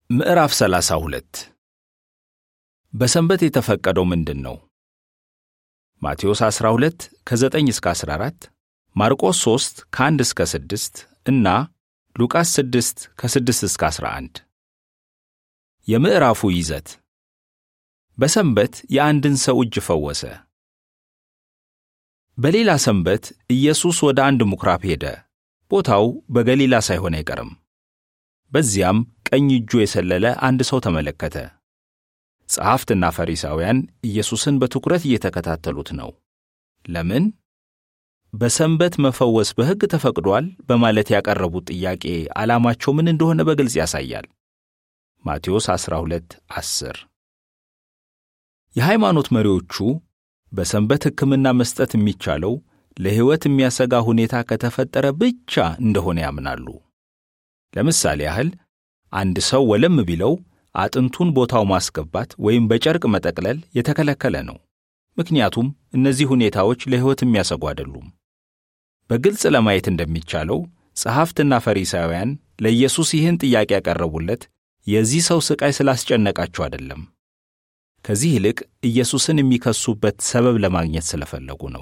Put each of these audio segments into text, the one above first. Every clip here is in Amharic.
ምዕራፍ 32 በሰንበት የተፈቀደው ምንድን ነው? ማቴዎስ 12 ከ9 እስከ 14፣ ማርቆስ 3 ከ1 እስከ 6 እና ሉቃስ 6 ከ6 እስከ 11። የምዕራፉ ይዘት በሰንበት የአንድን ሰው እጅ ፈወሰ። በሌላ ሰንበት ኢየሱስ ወደ አንድ ምኵራብ ሄደ። ቦታው በገሊላ ሳይሆን አይቀርም። በዚያም ቀኝ እጁ የሰለለ አንድ ሰው ተመለከተ። ጸሐፍትና ፈሪሳውያን ኢየሱስን በትኩረት እየተከታተሉት ነው። ለምን? በሰንበት መፈወስ በሕግ ተፈቅዷል በማለት ያቀረቡት ጥያቄ ዓላማቸው ምን እንደሆነ በግልጽ ያሳያል። ማቴዎስ 12 10 የሃይማኖት መሪዎቹ በሰንበት ሕክምና መስጠት የሚቻለው ለሕይወት የሚያሰጋ ሁኔታ ከተፈጠረ ብቻ እንደሆነ ያምናሉ። ለምሳሌ ያህል አንድ ሰው ወለም ቢለው አጥንቱን ቦታው ማስገባት ወይም በጨርቅ መጠቅለል የተከለከለ ነው። ምክንያቱም እነዚህ ሁኔታዎች ለሕይወት የሚያሰጉ አይደሉም። በግልጽ ለማየት እንደሚቻለው ጸሐፍትና ፈሪሳውያን ለኢየሱስ ይህን ጥያቄ ያቀረቡለት የዚህ ሰው ሥቃይ ስላስጨነቃቸው አይደለም። ከዚህ ይልቅ ኢየሱስን የሚከሱበት ሰበብ ለማግኘት ስለፈለጉ ነው።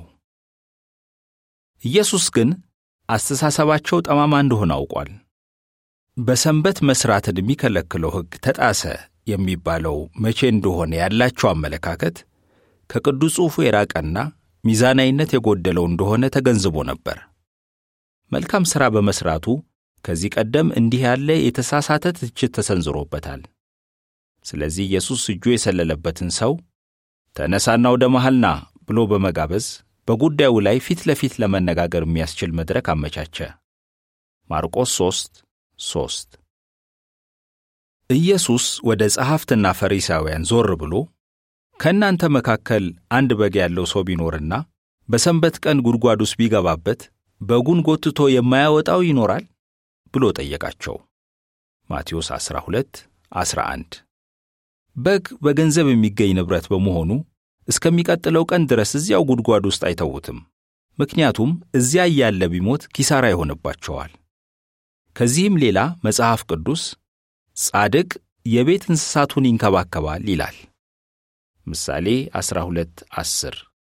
ኢየሱስ ግን አስተሳሰባቸው ጠማማ እንደሆነ አውቋል። በሰንበት መሥራትን የሚከለክለው ሕግ ተጣሰ የሚባለው መቼ እንደሆነ ያላቸው አመለካከት ከቅዱስ ጽሑፉ የራቀና ሚዛናዊነት የጎደለው እንደሆነ ተገንዝቦ ነበር። መልካም ሥራ በመሥራቱ ከዚህ ቀደም እንዲህ ያለ የተሳሳተ ትችት ተሰንዝሮበታል። ስለዚህ ኢየሱስ እጁ የሰለለበትን ሰው ተነሳና ወደ መሃል ና ብሎ በመጋበዝ በጉዳዩ ላይ ፊት ለፊት ለመነጋገር የሚያስችል መድረክ አመቻቸ። ማርቆስ 3 ሶስት ኢየሱስ ወደ ጸሐፍትና ፈሪሳውያን ዞር ብሎ ከእናንተ መካከል አንድ በግ ያለው ሰው ቢኖርና በሰንበት ቀን ጉድጓድ ውስጥ ቢገባበት በጉን ጎትቶ የማያወጣው ይኖራል ብሎ ጠየቃቸው። ማቴዎስ 12 11 በግ በገንዘብ የሚገኝ ንብረት በመሆኑ እስከሚቀጥለው ቀን ድረስ እዚያው ጉድጓድ ውስጥ አይተዉትም። ምክንያቱም እዚያ እያለ ቢሞት ኪሳራ ይሆንባቸዋል። ከዚህም ሌላ መጽሐፍ ቅዱስ ጻድቅ የቤት እንስሳቱን ይንከባከባል ይላል። ምሳሌ 12 10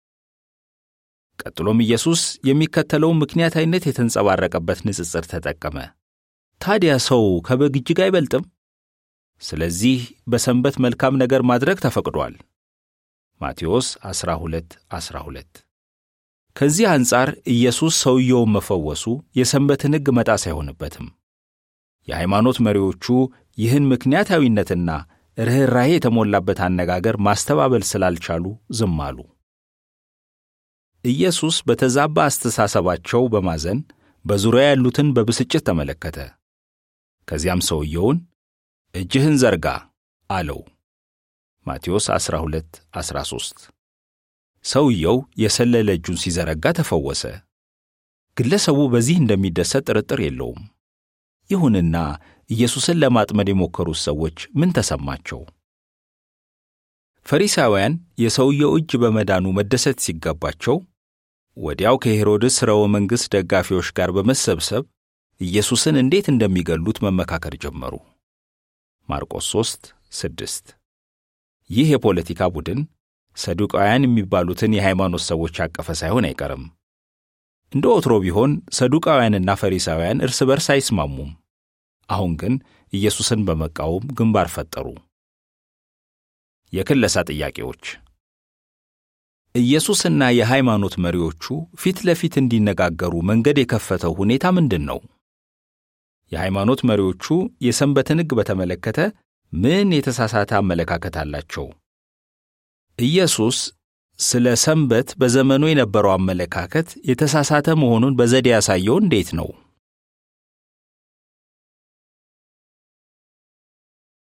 ቀጥሎም ኢየሱስ የሚከተለውን ምክንያታዊነት የተንጸባረቀበት ንጽጽር ተጠቀመ። ታዲያ ሰው ከበግ እጅግ አይበልጥም? ስለዚህ በሰንበት መልካም ነገር ማድረግ ተፈቅዷል። ማቴዎስ 12 12 ከዚህ አንጻር ኢየሱስ ሰውየውን መፈወሱ የሰንበትን ሕግ መጣስ አይሆንበትም። የሃይማኖት መሪዎቹ ይህን ምክንያታዊነትና ርኅራኄ የተሞላበት አነጋገር ማስተባበል ስላልቻሉ ዝም አሉ። ኢየሱስ በተዛባ አስተሳሰባቸው በማዘን በዙሪያ ያሉትን በብስጭት ተመለከተ። ከዚያም ሰውየውን እጅህን ዘርጋ አለው። ማቴዎስ 12 13 ሰውየው የሰለለ እጁን ሲዘረጋ ተፈወሰ። ግለሰቡ በዚህ እንደሚደሰት ጥርጥር የለውም። ይሁንና ኢየሱስን ለማጥመድ የሞከሩት ሰዎች ምን ተሰማቸው? ፈሪሳውያን የሰውየው እጅ በመዳኑ መደሰት ሲገባቸው ወዲያው ከሄሮድስ ሥርወ መንግሥት ደጋፊዎች ጋር በመሰብሰብ ኢየሱስን እንዴት እንደሚገሉት መመካከር ጀመሩ። ማርቆስ 3 6 ይህ የፖለቲካ ቡድን ሰዱቃውያን የሚባሉትን የሃይማኖት ሰዎች ያቀፈ ሳይሆን አይቀርም። እንደ ወትሮ ቢሆን ሰዱቃውያንና ፈሪሳውያን እርስ በርስ አይስማሙም። አሁን ግን ኢየሱስን በመቃወም ግንባር ፈጠሩ። የክለሳ ጥያቄዎች ኢየሱስና የሃይማኖት መሪዎቹ ፊት ለፊት እንዲነጋገሩ መንገድ የከፈተው ሁኔታ ምንድን ነው? የሃይማኖት መሪዎቹ የሰንበትን ሕግ በተመለከተ ምን የተሳሳተ አመለካከት አላቸው? ኢየሱስ ስለ ሰንበት በዘመኑ የነበረው አመለካከት የተሳሳተ መሆኑን በዘዴ ያሳየው እንዴት ነው?